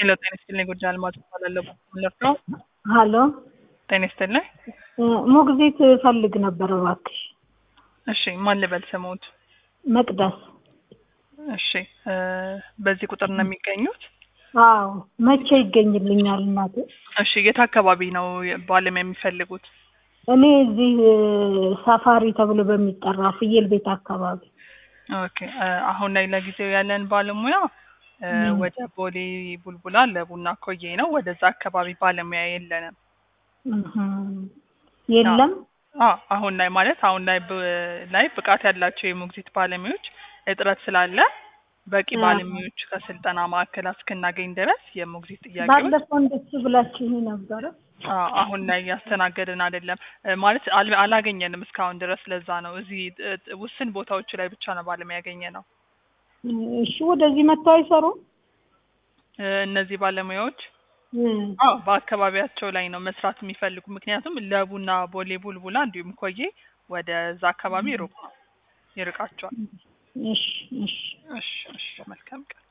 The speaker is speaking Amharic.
ሄሎ ጤና ይስጥልኝ። ጉዳይ አልማዝ እባላለሁ። ሙለር ነው። ሀሎ ጤና ይስጥልኝ። ሞግዚት ፈልግ ነበር እባክሽ። እሺ ማን ልበል ስሙት? መቅደስ። እሺ እ በዚህ ቁጥር ነው የሚገኙት? አዎ መቼ ይገኝልኛል እናቴ? እሺ የት አካባቢ ነው ባለሙያ የሚፈልጉት? እኔ እዚህ ሳፋሪ ተብሎ በሚጠራ ፍየል ቤት አካባቢ። ኦኬ እ አሁን ላይ ለጊዜው ያለን ባለሙያ እ ወደ ቦሌ ቡልቡላ ለቡና ኮዬ ነው። ወደዛ አካባቢ ባለሙያ የለንም። እህ የለም። አዎ አሁን ላይ ማለት አሁን ላይ ብ- ላይ ብቃት ያላቸው የሞግዚት ባለሙያዎች እጥረት ስላለ በቂ አዎ። ባለሙያዎች ከስልጠና ማዕከላት እስክናገኝ ድረስ የሞግዚት ጥያቄዎች ባለፈው እንደሱ ብላችሁ ነበረ። አዎ፣ አሁን ላይ እያስተናገድን አይደለም እ ማለት አል- አላገኘንም እስካሁን ድረስ። ለዛ ነው እዚህ እ- እ- ውስን ቦታዎች ላይ ብቻ ነው ባለሙያ ያገኘ ነው። እሺ ወደዚህ መጥተው አይሰሩም? እ እነዚህ ባለሙያዎች እም። አዎ በአካባቢያቸው ላይ ነው መስራት የሚፈልጉ። ምክንያቱም ለቡና ቦሌ ቡልቡላ እንዲሁም ኮዬ ወደዛ አካባቢ ሩቅ ነው ይርቃቸዋል። እሺ እሺ እሺ እሺ መልካም ቀን